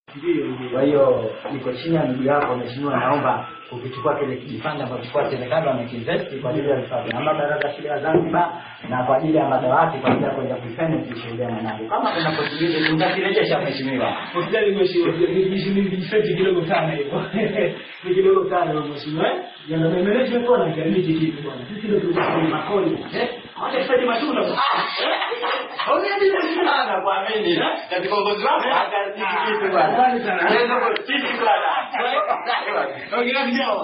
Kwa hiyo niko chini ya miguu yako mheshimiwa, naomba ukichukua kile kijifanda ambacho kwa serikali wamekiinvesti kwa ajili ya vifaa vya baraza la shule ya Zanzibar na kwa ajili ya madawati kwa ajili ya kwenda kuifanya shule ya mwanangu. Kama kuna possibility utakirejesha mheshimiwa. Hospitali mheshimiwa, nijifeti kidogo sana hivyo. Ni kidogo sana hivyo mheshimiwa. eh? Yana management kwa na karibiti kitu bwana. Sisi ndio tunasema makoni. Eh? Hata kifanye matunda. Ah. Ongeni sana kwa mimi na viongozi wako hata kitu bwana. Asante sana. Naweza kutiki bwana. Ongea kidogo.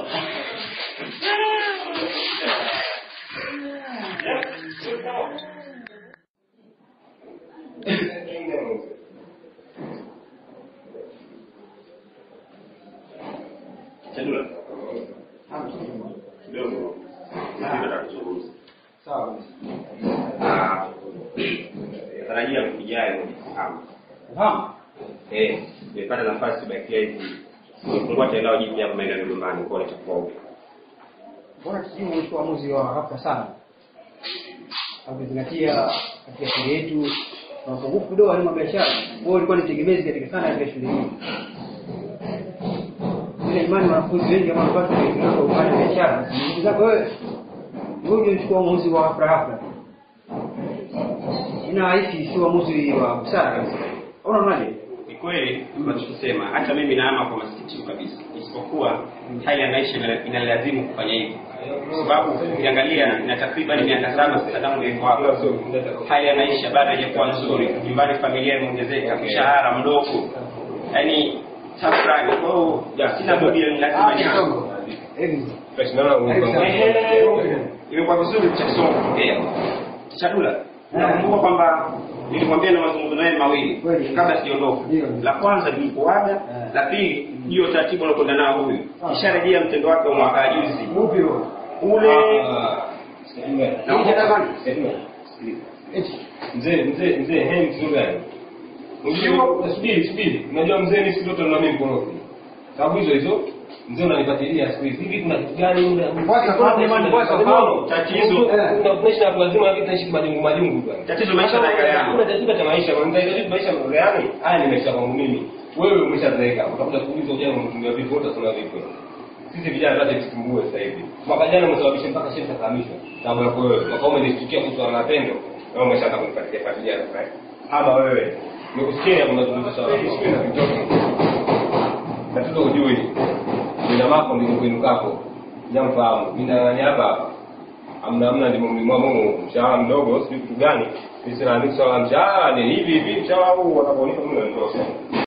Chadula. Kidogo. Nataka kuzungumza. Sawa. Ah, Natarajia wiki ijayo kufahamu. Unafahamu? Eh, nimepata nafasi bakia hivi. Nimefungua tena jipya hapa maeneo ya nyumbani kwa itakuwa huko. Mbona sijui umechukua uamuzi wa haraka sana? Ukizingatia katika shule yetu na upungufu kidogo wa elimu ya biashara, wewe ulikuwa ni tegemezi katika sana katika shule hii. Ile imani wanafunzi wengi ambao wanapata kuingia kwa upande wa biashara, ndugu zako wewe, wewe ndio uchukua uamuzi wa hafla hafla. Inahisi si uamuzi wa busara kabisa. Unaonaje? Ni kweli unachosema, hata mimi naama kwa masikitiko kabisa, isipokuwa hali ya maisha ina- inalazimu kufanya hivyo, kwa sababu ukiangalia ina takriban miaka saba sasa tangu niko hapa. Hali ya maisha bado haijakuwa nzuri, nyumbani familia imeongezeka, mshahara mdogo, yaani tafrani. Kwa hiyo sina budi, ni lazima nianze. Imekuwa vizuri cha kusoma kuongea. Chadula, nakumbuka kwamba nilimwambia na mazungumzo naye mawili Kweli. kabla siondoka. Ndio. La kwanza nilipoaga, la pili hiyo taratibu alokwenda nao huyu. Kisharejea mtendo wake wa mwaka juzi. Upi huo? Ule Mzee, mzee, mzee, hei mzee gani? Unajua, subiri, subiri. Unajua mzee ni siku zote na mimi mkorofi. Sababu hizo hizo mzee unanifuatilia siku hizi. Hivi kuna kitu gani muda? Kwanza, kwanza, imani, kwanza, Fahamu. Tatizo. Eh, tunaishi na watu wazima lakini tunaishi majungu majungu bwana. Tatizo maisha na yale yangu. Kuna tatizo cha maisha, bwana. Ndio maisha gani? Haya ni maisha kwangu mimi. Wewe umeshazeeka. Utakuja kuuliza ujana umetumia vipi, wote tuna vipi. Sisi vijana lazima tukumbue sasa hivi. Mwaka jana umesababisha mpaka shehe kakamishwa. Sababu yako wewe. Mwaka huu umenistukia kuhusu mapendo. Na wewe umeshaanza kunifuatilia fuatilia sasa. Ama wewe. Nikusikia hapo unazungumza sawa. Sisi na vitoto. Tatizo hujui. Jina lako ndilo kwenu kako. Jamfahamu. Mimi na nani hapa hapa. Amna amna ndimo mlimwa Mungu. Mshahara mdogo, sijui kitu gani. Sisi na swala la mshahara ni hivi hivi. Mshahara huu wanaponipa mimi ndio